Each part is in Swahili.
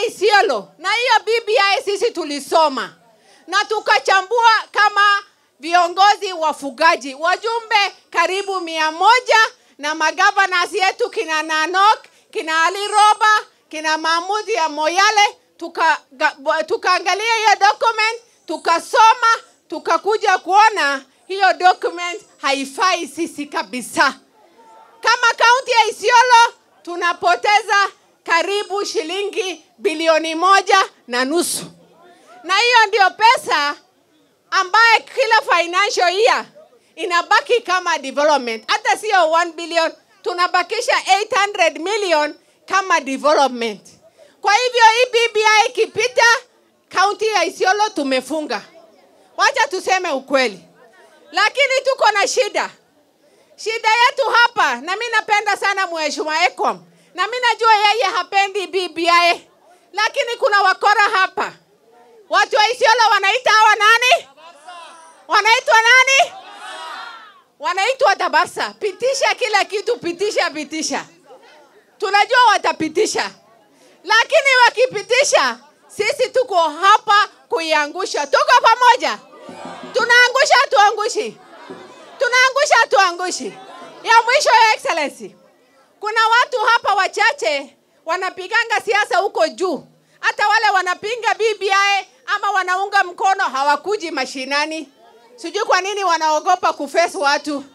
Isiolo, na hiyo BBI sisi tulisoma na tukachambua kama viongozi wafugaji, wajumbe karibu mia moja na magavanas yetu kina Nanok, kina Ali Roba, kina Mahmud ya Moyale, tukaangalia tuka hiyo document tukasoma, tukakuja kuona hiyo document haifai sisi kabisa. Kama kaunti ya Isiolo tunapoteza karibu shilingi bilioni moja na nusu, na hiyo ndio pesa ambaye kila financial year inabaki kama development, hata sio 1 billion, tunabakisha 800 million kama development. Kwa hivyo hii BBI ikipita, kaunti ya Isiolo tumefunga. Wacha tuseme ukweli, lakini tuko na shida. Shida yetu hapa, na mi napenda sana mheshimiwa Ekom, na mi najua yeye hapendi BBI, lakini kuna wakora hapa. Watu wa Isiolo wanaita hawa nani? Wanaitwa nani? Wanaitwa Tabasa. Pitisha kila kitu, pitisha, pitisha. Tunajua watapitisha, lakini wakipitisha, sisi tuko hapa kuiangusha. Tuko pamoja, tunaangusha, tuangushi, tunaangusha, tuangushi. Ya mwisho, ya excellency, kuna watu hapa wachache wanapiganga siasa huko juu, hata wale wanapinga BBI ama wanaunga mkono hawakuji mashinani. Sijui kwa nini wanaogopa kufesi watu.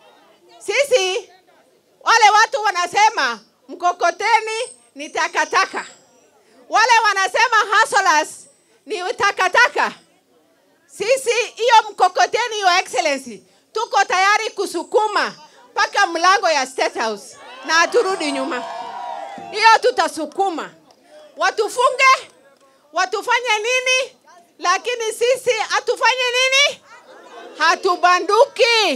Sisi wale watu wanasema mkokoteni ni takataka, wale wanasema hustlers ni takataka. Sisi hiyo mkokoteni, your excellency, tuko tayari kusukuma mpaka mlango ya State House na haturudi nyuma. Hiyo tutasukuma, watufunge, watufanye nini, lakini sisi hatufanye nini? Hatubanduki.